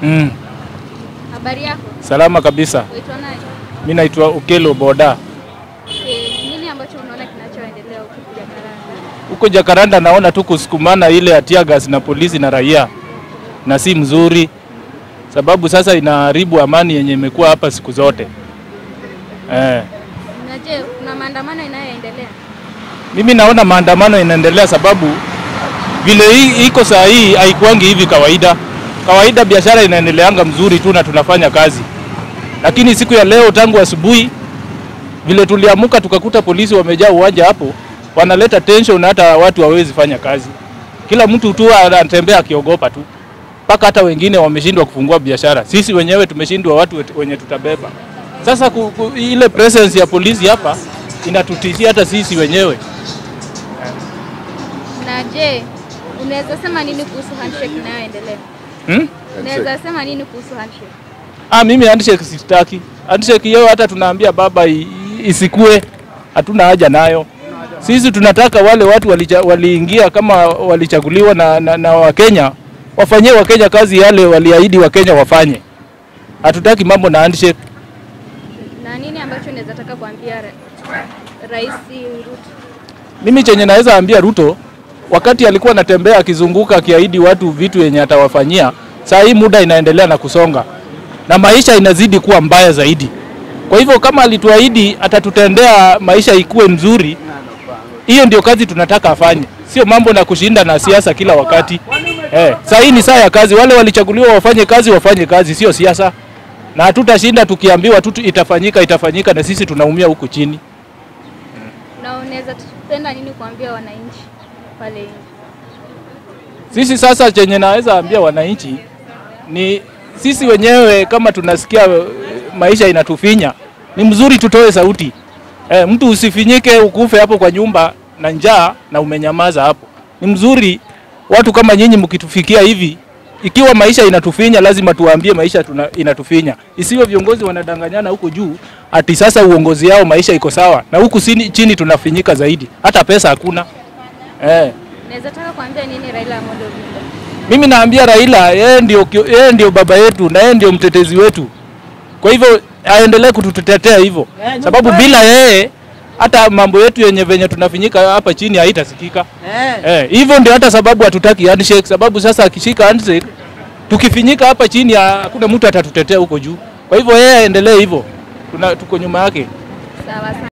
Mm. Habari yako? Salama kabisa. Waitwa nani? Mi naitwa Ukelo Boda. Eh, nini ambacho unaona kinachoendelea huko Jakarta? Huko Jakaranda naona tu kusukumana ile ya tear gas na polisi na raia, na si mzuri, sababu sasa inaharibu amani yenye imekuwa hapa siku zote eh. Na je, kuna maandamano inayoendelea? Mimi naona maandamano inaendelea sababu vile hii iko saa hii haikuangi hivi kawaida. Kawaida biashara inaendeleanga mzuri tu na tunafanya kazi, lakini siku ya leo tangu asubuhi vile tuliamuka tukakuta polisi wamejaa uwanja hapo, wanaleta tension, hata watu hawezi fanya kazi. Kila mtu tu anatembea akiogopa tu, mpaka hata wengine wameshindwa kufungua biashara. Sisi wenyewe tumeshindwa, watu wet- wenye tutabeba. Sasa ku, ku, ile presence ya polisi hapa inatutishia hata sisi wenyewe. Na je, unaweza sema nini kuhusu handshake inayoendelea? Hmm? Unaweza sema nini kuhusu handshake? Ah, mimi handshake sitaki. Handshake hiyo hata tunaambia baba i- i- isikue, hatuna haja nayo. Sisi tunataka wale watu walicha, waliingia kama walichaguliwa na, na, na Wakenya wafanyie Wakenya kazi yale waliahidi Wakenya wafanye. Hatutaki mambo na handshake. Na nini ambacho unaweza taka kuambia ra Rais Ruto? Mimi chenye naweza ambia Ruto, wakati alikuwa anatembea akizunguka akiahidi watu vitu yenye atawafanyia, saa hii muda inaendelea na kusonga na maisha inazidi kuwa mbaya zaidi. Kwa hivyo kama alituahidi atatutendea maisha ikuwe mzuri, hiyo ndio kazi tunataka afanye, sio mambo na kushinda na siasa kila wakati. Eh, saa hii ni saa ya kazi, wale walichaguliwa wafanye kazi, wafanye kazi, sio siasa, na hatutashinda tukiambiwa tu itafanyika itafanyika, na sisi tunaumia huku chini. Na unaweza tupenda nini kuambia wananchi pale nje? Sisi sasa chenye naweza ambia wananchi ni sisi wenyewe, kama tunasikia eh, maisha inatufinya, ni mzuri tutoe sauti. E, mtu usifinyike ukufe hapo kwa nyumba na njaa na umenyamaza hapo. Ni mzuri watu kama nyinyi mkitufikia hivi, ikiwa maisha inatufinya, lazima tuwaambie maisha tuna, inatufinya. Isiwe viongozi wanadanganyana huko juu ati sasa uongozi yao maisha iko sawa, na huku chini, chini tunafinyika zaidi, hata pesa hakuna eh. Unaweza taka kuambia nini Raila Amolo Odinga? Mimi naambia Raila yeye ndio, kio- yeye ndio baba yetu na yeye ndio mtetezi wetu. Kwa hivyo aendelee kututetea hivyo, sababu bila yeye hata mambo yetu yenye venye tunafinyika hapa chini haitasikika. Eh, hivyo ndio hata sababu hatutaki handshake, sababu sasa akishika handshake tukifinyika hapa chini hakuna mtu atatutetea huko juu. Kwa hivyo yeye aendelee hivyo, tuna tuko nyuma yake. Sawa sana.